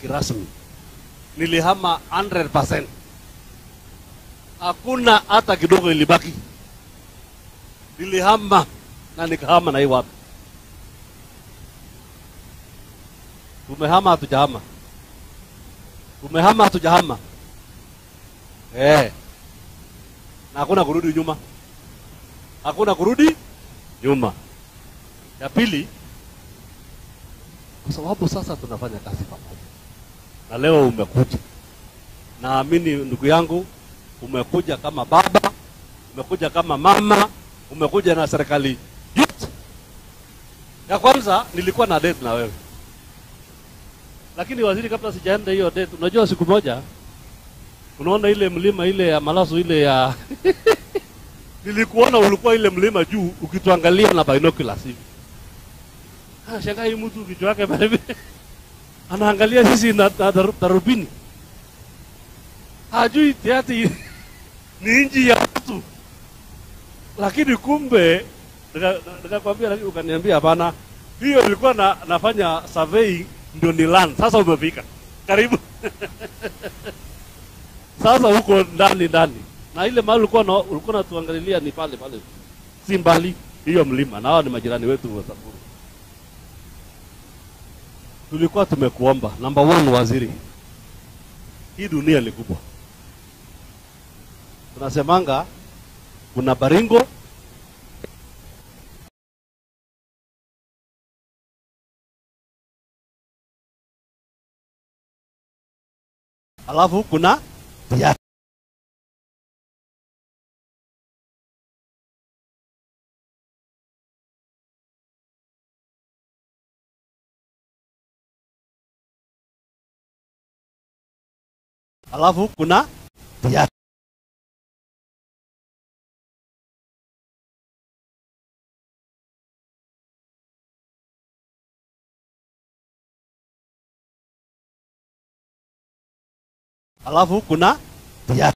kirasmi, nilihama 100%. Hakuna hata kidogo ilibaki. Nilihama na nikahama na hii watu. Tumehama hatujahama? Tumehama hatujahama? Eh. Na hakuna kurudi nyuma, hakuna kurudi nyuma. Ya pili, kwa sababu sasa tunafanya kazi pamoja, na leo umekuja, naamini ndugu yangu, umekuja kama baba, umekuja kama mama, umekuja na serikali yote. Ya kwanza nilikuwa na date na wewe, lakini waziri, kabla sijaenda hiyo date, unajua siku moja, unaona ile mlima ile ya Malasu ile ya nilikuona ulikuwa ile mlima juu ukituangalia na binoculars hivi. Ah, shangaa hii mtu kichwa yake pale vile. anaangalia sisi na, na daru- darubini, hajui tiati ni nchi ya watu, lakini kumbe nika- nikakwambia, lakini ukaniambia hapana, hiyo nilikuwa na, nafanya survey ndio ni land. Sasa umefika karibu sasa huko ndani ndani na ile mahali ulikuwa na, ulikuwa natuangalilia ni pale pale, si mbali hiyo mlima, na hao ni majirani wetu wa Samburu. Tulikuwa tumekuomba number one, waziri, hii dunia ni kubwa, tunasemanga kuna Baringo alafu kuna Tiaty. alafu kuna Tiaty. alafu kuna Tiaty.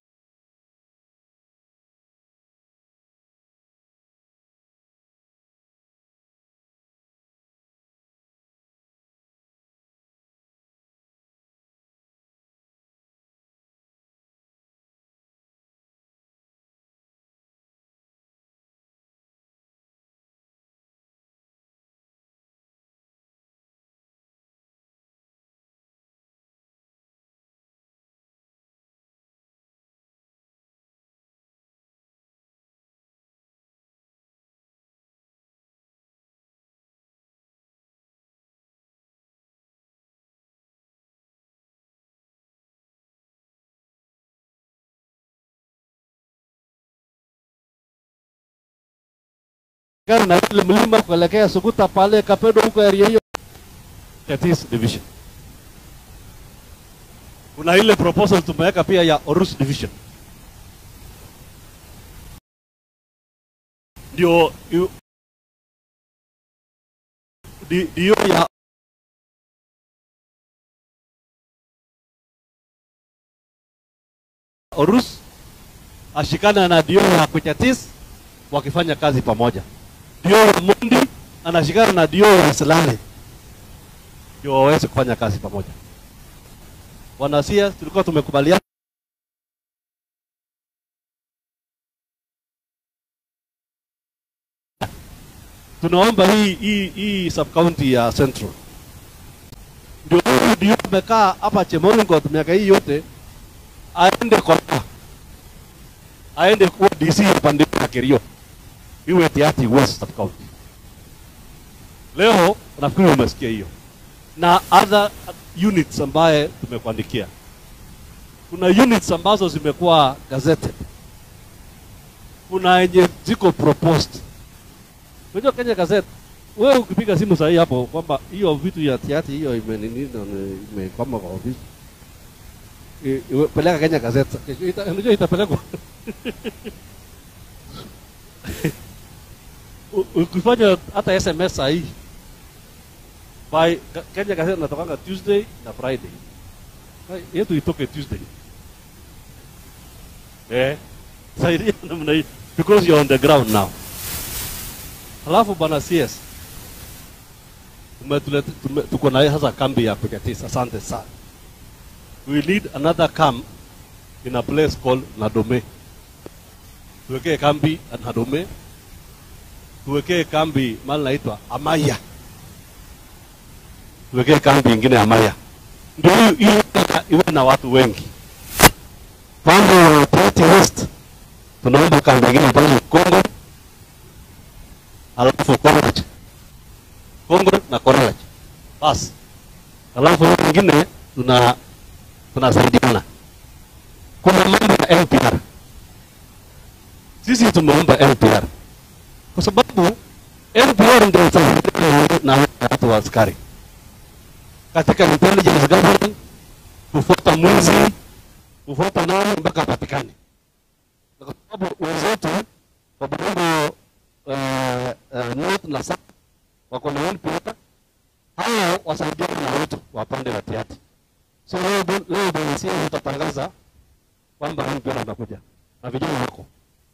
Gari na ile mlima kuelekea Sukuta pale Kapedo huko area hiyo Tetis division. Kuna ile proposal tumeweka pia ya Orus division. Ndio yu- di- ndio ya Orus ashikana na dio ya Kuchatis wakifanya kazi pamoja. Dio ya Mundi anashikana na dio ya Silale ndio waweze kufanya kazi pamoja. Wanasia tulikuwa tumekubaliana tunaomba hii hii hii sub county ya Central ndio huyu ndio amekaa hapa Chemoringot miaka hii yote aende kwa aende kuwa DC upande wa Kerio iwe Tiaty West sub county. Leo nafikiri umesikia hiyo na other units ambaye tumekuandikia. Kuna units ambazo zimekuwa gazetted, kuna yenye ziko proposed. Unajua Kenya Gazette, wewe ukipiga simu sahihi hapo kwamba hiyo vitu ya Tiaty hiyo imenini imekwama kwa ofisi I- iwe- peleka Kenya Gazette, kesho ita- unajua itapelekwa U- ukifanya hata SMS sahihi by Ga- Kenya Gazette natokanga Tuesday na Friday. Hai, Yetu itoke Tuesday. Eh, saidia namna hii because you're on the ground now. Halafu bwana CS umetuleta tume, tuko na hii sasa kambi ya Kuchatis. Asante sana. we need another camp in a place called Nadome. Tuwekee kambi at Nadome, tuwekee kambi mahali naitwa Amaya, tuwekee kambi ingine Amaya, ndio hiyo hiyo iwe na watu wengi. Pande wa Tete West tunaomba kambi ingine pale Kongo, alafu Korach, Kongo na Korach, basi alafu hiyo ingine tuna tunasaidiana. Kuna mambo ya LPR, sisi tumeomba LPR kwa sababu LPR ndio itasaidia na watu wa askari katika intelligence gathering, kufuata mwizi, kufuata nani mpaka apatikane, kwa sababu wenzetu kwa Baringo uh, uh, north na south wako na LPR, hao wasaidiane na wetu wa pande la Tiati. So leo leo Bwana tutatangaza kwamba NPR anakuja na vijana wako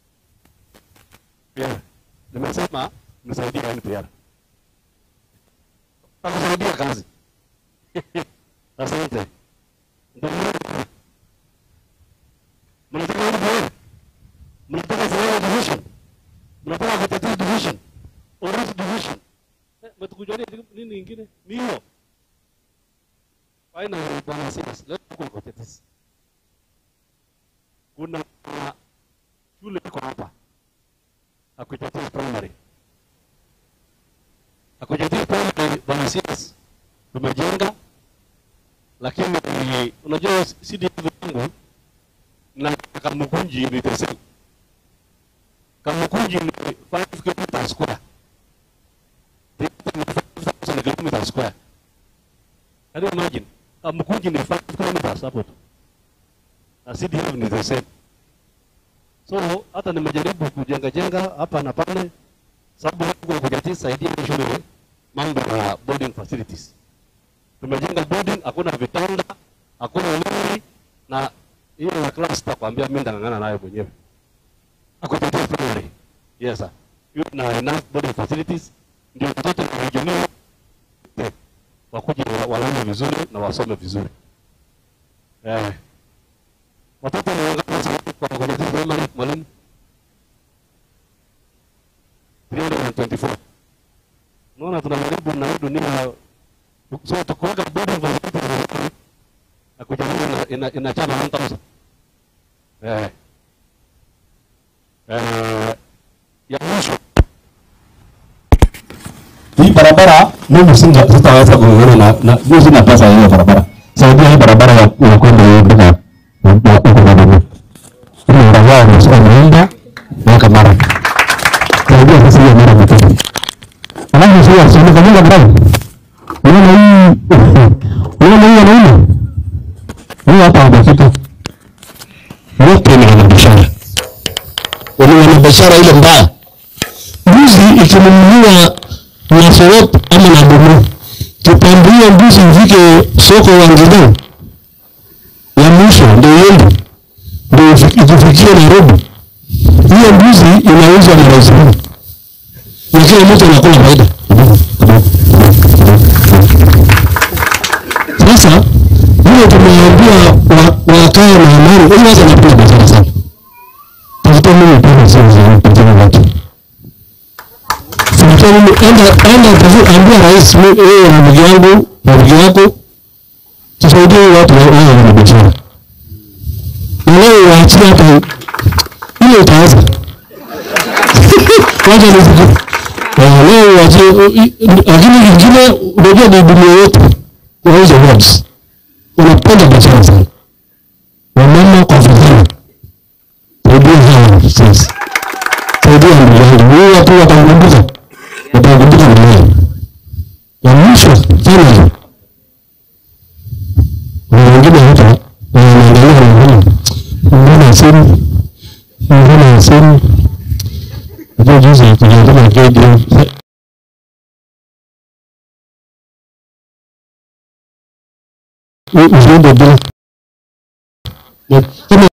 pia. Nimesema msaidia NPR, takusaidia kazi. Asante. Ndio maana mnataka NPR, mnataka Sahara division, mnataka kutetea division, Orange division, eh, mtukujalia nini ingine? Ni hiyo Finally, Bwana Silas, leo tuko kwa tetesi. Kuna uh, shule iko hapa Akuchatis Primary. Akuchatis Primary, Bwana Silas, tumejenga lakini unajua CDF yangu na Kamukunji ni the same. Kamukunji ni 5 km square. Ni 5,000 km square. Can you imagine? Kamukunji ni 5 kilometers hapo tu. Na CDF ni the same. So hata nimejaribu kujenga jenga hapa na pale, sababu huko kujatii saidia shule mambo ya boarding facilities. Tumejenga boarding, hakuna vitanda, hakuna umeme na hiyo ya class sitakwambia mimi ndang'ang'ana nayo mwenyewe. Akutetea primary. Yes sir. Hiyo na enough boarding facilities ndio watoto wa regional wakuje walale vizuri na wasome vizuri. Eh. Watoto ni wangapi sasa kwa kwenye primary mwalimu? 324. Unaona tunajaribu na hii dunia so tukuweka boarding facilities na kujaribu ina, ina, inachana 1000. Eh. Eh, ya mwisho hii barabara mimi singa sitaweza kuongea na na mimi sina pesa ya hiyo barabara. Saidia hii barabara ya ya kwenda hiyo mpaka ya huko na nini. Ile barabara ni sio naenda mpaka mara. Saidia sasa hiyo mara mtatu. Alafu sio sio kama barabara. Unaona hii unaona hii anaona. Hii hapa hajafika. Wote ni wanabiashara. Wale wanabiashara ile mbaya. Mbuzi ikinunuliwa na Sorop ama na Bomo, tupandia mbuzi ifike soko wa Ngilo ya mwisho ndio iende ndio ikifikia Nairobi. Hiyo mbuzi inauzwa na rais huu na kila mtu anakula faida. Sasa hiyo tumeambia wakae na amani, ili watu wanapenda biashara sana. Tafuta mimi pesa sio za kupatia watu Sasa mimi enda enda tafu ambia rais wewe na ndugu yangu na ndugu yako tusaidie watu wao wana biashara. Na leo waachie hata ile itaanza. Wacha nisikie. Na leo waachie lakini kingine unajua ni dunia yetu kwa hizo words. Unapenda biashara sana. Wamama kwa vijana. Saidia hawa sasa. Saidia ndugu yangu. Huyu watu watakumbuka watakumbuka mwenyewe. Ya mwisho finally, kuna wengine hata wanaangalia wanaona mbona simu mbona simu hapo juzi tuliangalia KDF usiende bila kama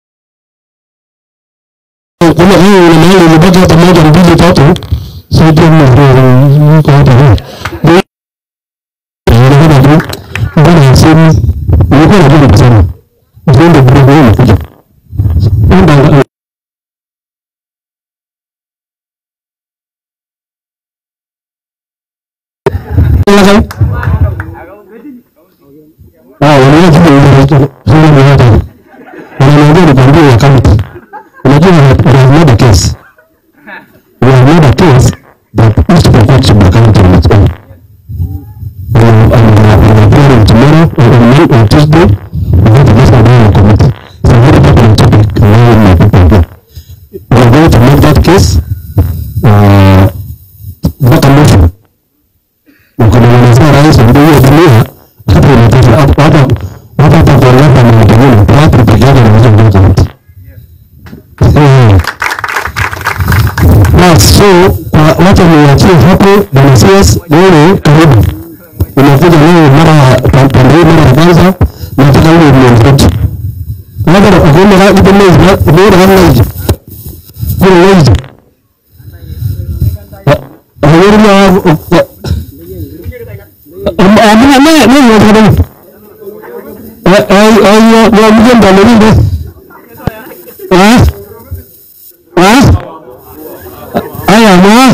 kuna hiyo una mahali umebaki hata moja mbili tatu saidia mna yuko hapa hivi mbona simu yuko ulikuwa unajua kusema. Usiende bure wewe unakuja. Enda Ah, wanaona kitu kinacho sio ni hata. Wanaongea ni kwambia ya county. Unajua we have made a case. We have made a case that East Pokot should be counted on its own. And and we are hearing tomorrow or on Monday or Tuesday. We have to listen to the committee. It's a very popular topic among my people here. We are going to make that case. Uh, mpaka mwisho ukamwelezea rais ndio hiyo dunia hata inatosha hata hata hata hata kueleza na mengine watu peke yake wanaweza ndio kaunti. Bas, so kwa wacha niachie hapo bwana CS wewe karibu. Umekuja leo mara ya pande hii mara ya kwanza nataka wewe uniambie. Hata ukiona kama ipo mwezi na umeona kama hivi. Kuna mwezi. Hayo ni amina naye naye wanataka eh eh eh ya mjomba mlinda ah ah aya ma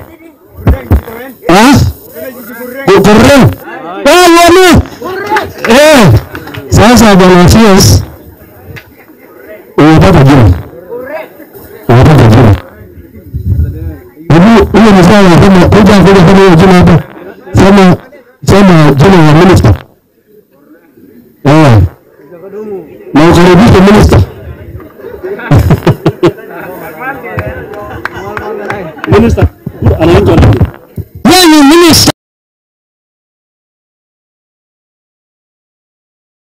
ah kukurren ah wani eh sasa bwana CS unapata jina unapata jina hebu huyo ni sawa kama kuja kuja kama hiyo jina hapo sema sema jina ya minister. Eh. Na ukaribishe minister.